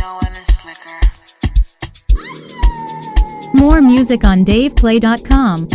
know when it's slicker. More music on DavePlay.com.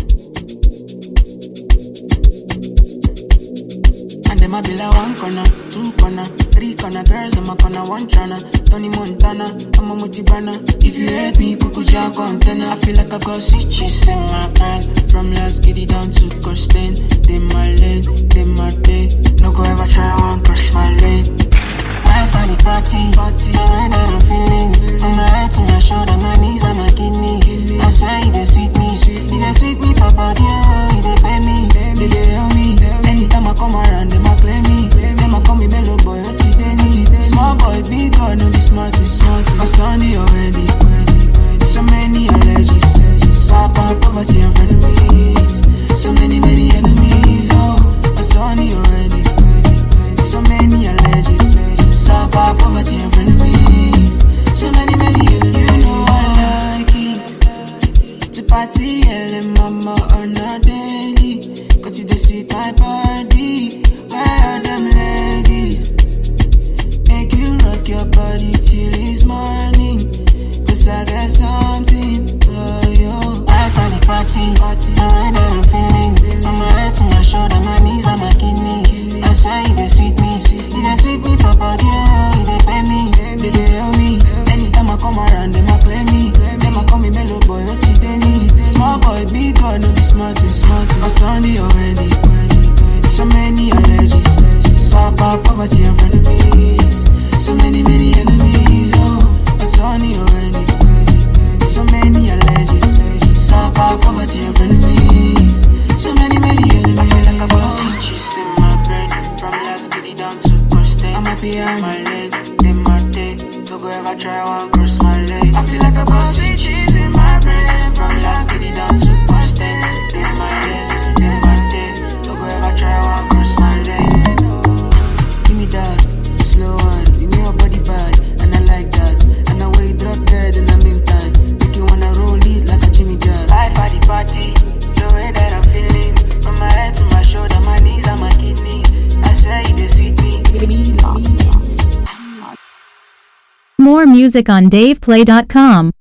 And them a be like one corner, two corner, three corner girls, I'm a corner, one chana. Tony Montana, I'm a multi-banner. If you hate me, Kuku Jago antenna. I feel like I've got switches in my hand. From last giddy down to Costain. They my lane, they my day. No go ever try one cross my lane. Wife at the party, party. The way that I'm feeling. From my head to my shoulder, my knees and my kidney. I swear you dey sweet me, sweet me. They sweet me for body, oh, you dey pay me, they dey help me. Anytime I come around, them a claim me. Them a call me mellow boy, what you dey need? Small boy, big girl, no be smarty, smarty. I saw the already, so many allergies. Sapa, poverty and frenemies. So many, many enemies. Oh, I saw the already, so many allergies. Sapa, poverty and frenemies. So many, many enemies. You know I like it to party early, mama on a daily. Cause you the sweet my body. Where are them ladies? Make you rock your body till it's morning. Cause I got something for you. I find the party, party. The way that I'm feeling. From my head to my shoulder, my knees and my kidney. I swear you dey sweet me. You dey sweet me for body, oh. You dey pay me, they dey help me. Anytime I come around, them a claim me. Them a call me mellow boy, what you dey need? Small boy, big girl, no be smarty, smarty. I saw the already, so many allergies. Sapa, poverty and frenemies. So many, many enemies. Oh, I saw the already, so many allergies. Sapa, poverty and frenemies. So many, many enemies. Oh. I'm happy I'm my leg, in my day. Don't go ever try one cross my leg. I feel like I got sweet cheese in my brain. From last city down to Boston. In my leg, in my day. Don't go ever try one cross my leg. Give me that slow one. You know your body bad, and I like that. And the way you drop dead in the meantime, make you wanna roll it like a Jimmy Jazz. Life at the party, the way that I'm feeling. From my head to my shoulder, my knees and my kidney. I swear you dey sweet me. More music on DavePlay.com.